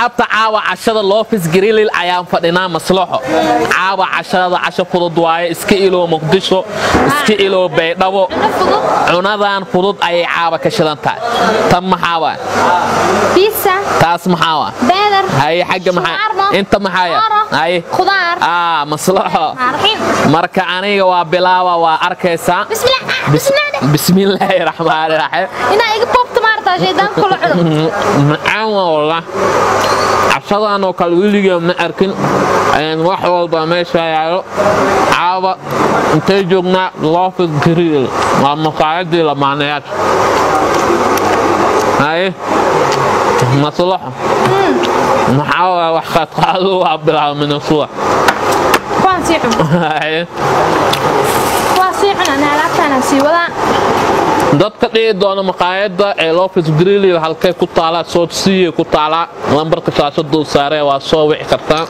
asxaabta caawa cashada loofis grilil ayaan fadhinaa maslaxo caawa cashada casho fudud waaye iska ilow muqdisho iska ilow baydhabo cunadan fudud ayay caawa ka shidan tahay tan maxaa waa بيتزا taas maxaa waa بيدر haye xagga maxaa shawarma, inta maxaaya خضار haye خضار aa maslaxo عارفين marka aniga waa bilaawa waa arkaysaa بسم الله بسم الله bismillaahi raxmaani raxiim هنا ايق بوبت مارتا شيطان كله عدو macaan waa wallah cashadan oo kale weligee ma arkin Een, wax walba meesha yaalo caawa intay joognaa loofis griil waa maqaayadii lamaanayaasha haye maslaxo maxaa waay wax qaadqaado waa bilaabmina suwa كوان سيحو haye كوان سيحو انا لابتانا سيولا dadka dhihi doona maqaayadda ee lofis grili halkay ku taalaa soodsiye ku taalaa lambarka shaashaduu saaree waa soo wici kartaa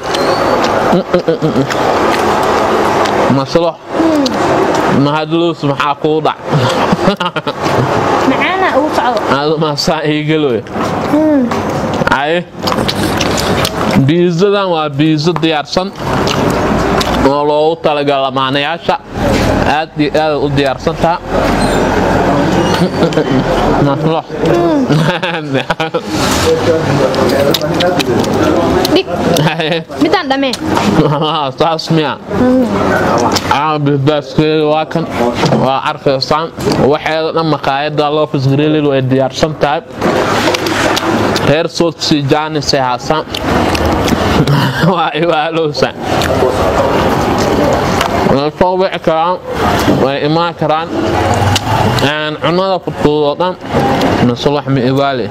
maslo mahadluus maxaa kuu dhac معانا اوصعو adumaasaa iigaloy aye biizadan waa biizo diyaarsan oo loogu talagala lamaanayaasha aad iyo aad u diyaarsantaa maslo ديك ميدان دمي saas miya baskeeda waa kan waa arkaysaan waxeeda dhan maqaayada lofis grelil way diyaarsan tahay reer soodsi jaanisay haasaan waa iwaalowsa way soo wici karaan way imaan karaan Een, cunada fudfudud oo dhan maslax ma ibaali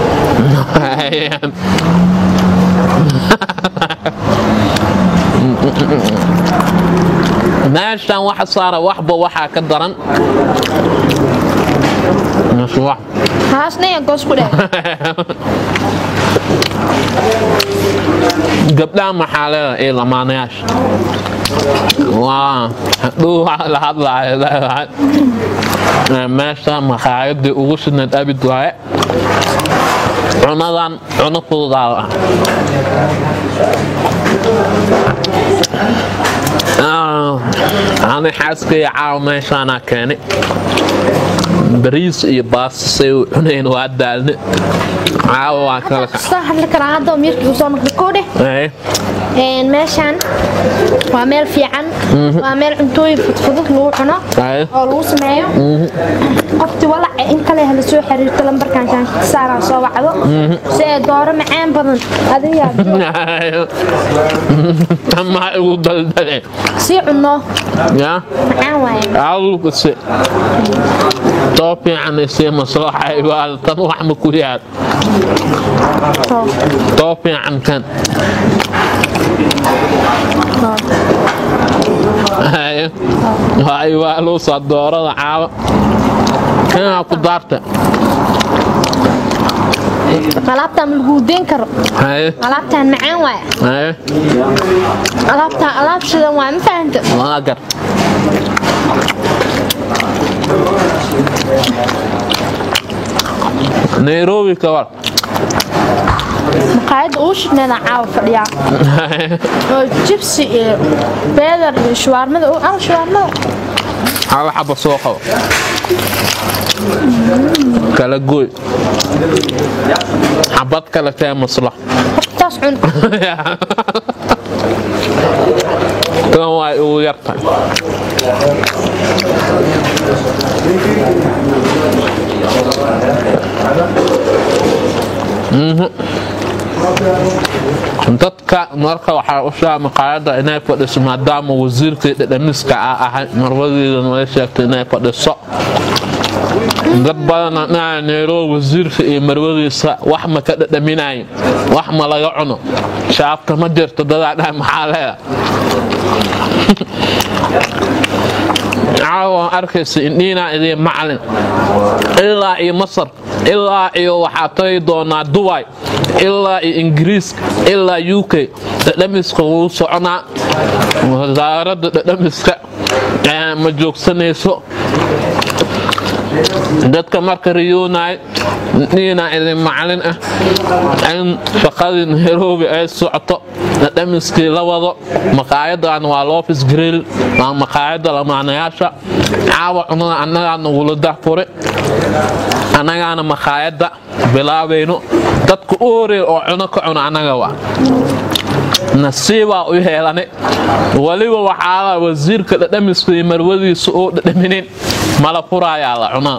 meeshan waxa saara waxba waxaa ka daran maslax هاسنا يا قوس كده gabdhaha maxaalada ee lamaanayaasha waa hadhow waxa la hadlaayo leedahay Ee, meesha maqaayadii ugu sidnayd abid waaye cunadan cuno fududaa ah Ah, ani xaaskaya caawa meeshaanaa keenay bariis iyo baasta say u cunayn waa daalne caawa waa kala kac صح لك انا هذا ميركي وصونك بكوده Ee, een meeshaan waa meel fiican waa meel cuntooyin fudfudud lagu cuno Aye. oo lagu sameeyo qofti walac in kale hala soo xiriirto lambarkan shaanka saaran soo wacdo si ay dooro macaan badan adiga Tamaa igu daldale. sii cunno Ya, macaan waaye awlku si. Too fiican isii maslaxa ibaal tan wax ma ku yaad. Too fiican kan. Haye. Waa ibaalu soo doorada caawa. Kana ku daarta. alaabtaan ma lagu deyn karo Haye. alaabtaan macaan waaye Haye. alaabtaan alaab shidan waa ma fahanta Waa gar. Nairobi ka war. maqaayadda uu shidneeda caawa fadhiyaa oo jibsi iyo beedar iyo shuwaarmada u al shuwaarmada hal xaba soo qabo kala gooy xabad kale tee maslax taas cun tan waa ugu yartahay dadka marka waxaa u shaa maqaayada inay fadhiso maadaama wasiirkii dhadhamiska ah ahay marwadeeda nala sheegtay inay fadhiso dad badana dhaa nairobi wasiirka iyo marwadiisa wax ma ka dhadhaminayn wax ma laga cuno shaabta ma jirto dadaa dhaa maxaa leeda caawa arkaysa indhiinaa idiin macalin ilaa iyo masar ilaa iyo waxaa tagi doonaa dubai ilaa iyo ingiriiska ilaa u k dhadhamiska wuu soconaa wasaaradda dhadhamiska ma joogsanayso dadka marka riyoonaay niina idin macalin ah in shaqadii nairobi ay socoto dhamiskii la wado maqaayadan waa lofis grill waa maqaayada lamaanayaasha caawa cunada annagaa nagula dahfure annagaana maqaayadda bilaabayno dadka u horeey oo cuno ka cuno annaga waa nasiibaa u heelane weliba waxaa wasiirka dhadhamiska iyo marwadiisa oo dhadhaminin mala furaayaa la cunaa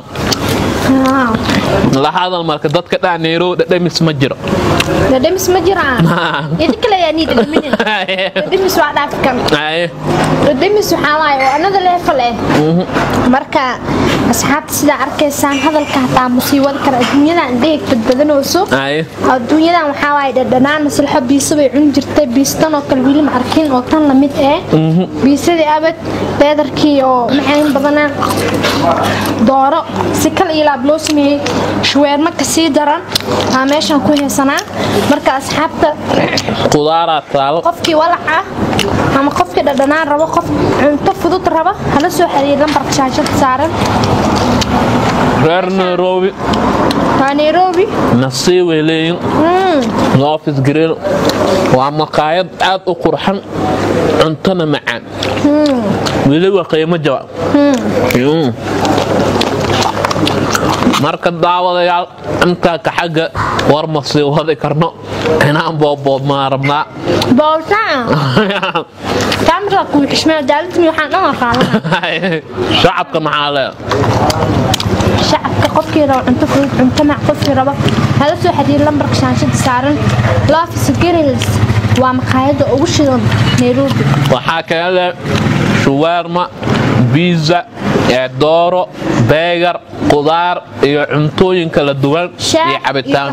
la hadal marka dadka dhaaneyro dhadhamis ma jiro dhadhamis ma jiraan idinka leeyaa nii dhadhaminin dhadhamis waa dhaafkan dhadhamis waxaa waaye oo anada leefal eh marka asxaabta sidaa arkaysaan hadalka hataa musiibada kale adduunyadan dheeg badbadanooso adduunyadan waxaa waaye dhadhanaan maslaxo biisa bay cuni jirtay biistan oo kale weli ma arkin oo tan lamid eh biisadii abad beedarkii oo macaan badanaa dooro si kal iyo laab loo sameeyey shuweerma kasii daran aa meeshan ku heesanaa marka asxaabta qudaaraa taalo qofkii walac ah ama qofkii dhadhanaan rabo qof cunto fudud raba hala soo xiriir lambarka shaashada saaran reer nairobi waa nairobi nasiibay leeyihin office grill waa maqaayad aad u qurxan cuntona macaan weliba qiimo jaba marka daawadayaal intaa ka xagga war ma sii wadi karno inaan booboob maa rabnaa booltaan kaamira ku xishmee daaladmi waxaan dhan qaadana shacabka maxaa lee shacabka qofkii rabo cunto fudud cunto mac qofkii rabo hala soo xiriir lambarka shaanshada saaran lofis grills waa maqaayadda ugu shidan nairobi waxaa kaga leh shuweerma biza dooro beegar qudaar iyo cuntooyin kala duwan iyo cabitaan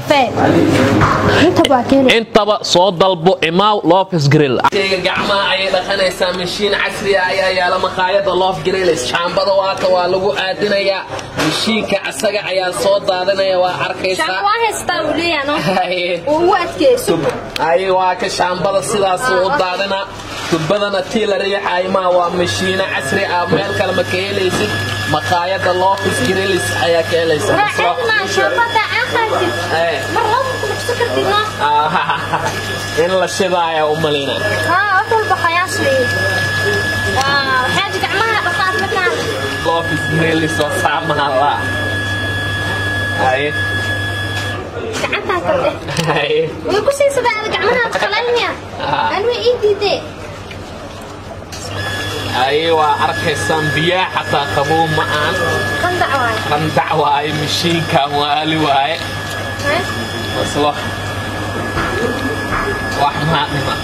intaba soo dalbo imaaw lofis grill gacmaha ayay dhaqanaysaa mashiin casriya ayaa yaala maqaayada lof grills shaambada waata waa lagu aadinayaa mashiinka asaga ayaa soo daadinaya waa arkaysaa ay waa ka shaambada sidaas u daadina tubadana tii la riixay maa waa mashiino casri ah meel kale ma ka helaysid maqaayada lofis grills ayaa ka helaysa in la shidaaya u malina lofis grills oo saamahala ay waa arkaysaan biyaa xataa qabow ma aan qandac waaye mashiinkan waali waaye maslo wax maadhima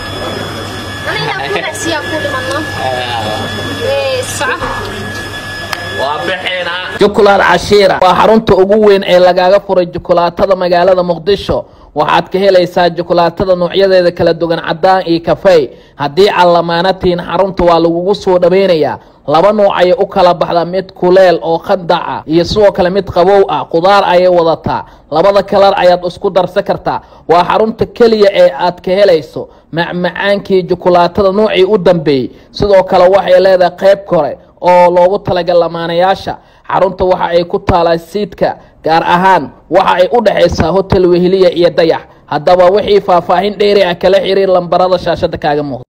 waa bixinaa jukulaad cashiira waa xarunta ugu weyn ee lagaaga furay jukulaatada magaalada muqdisho waxaad ka helaysaa jukulaatada noocyadeeda kala duwan cadaan iyo kafey haddii aad lamaanatiin xarunta waa lagugu soo dhaweynayaa laba nooc ayay u kala baxdaa mid kuleel oo qandac ah iyo sidoo kale mid qabow ah qudaar ayay wadataa labada kalar ayaad isku darsan kartaa waa xarunta keliya ee aad ka helayso macmacaankii jukulaatada noocii u dambeeyey sidoo kale waxay leedahay qayb kore oo loogu talagal lamaanayaasha xarunta waxa ay ku taalaa siidka gaar ahaan waxa ay u dhexaysaa hotel weheliya iyo dayax haddaba wixii faahfaahin dheeri ah kala xiriir lambarada shaashada kaaga muuqda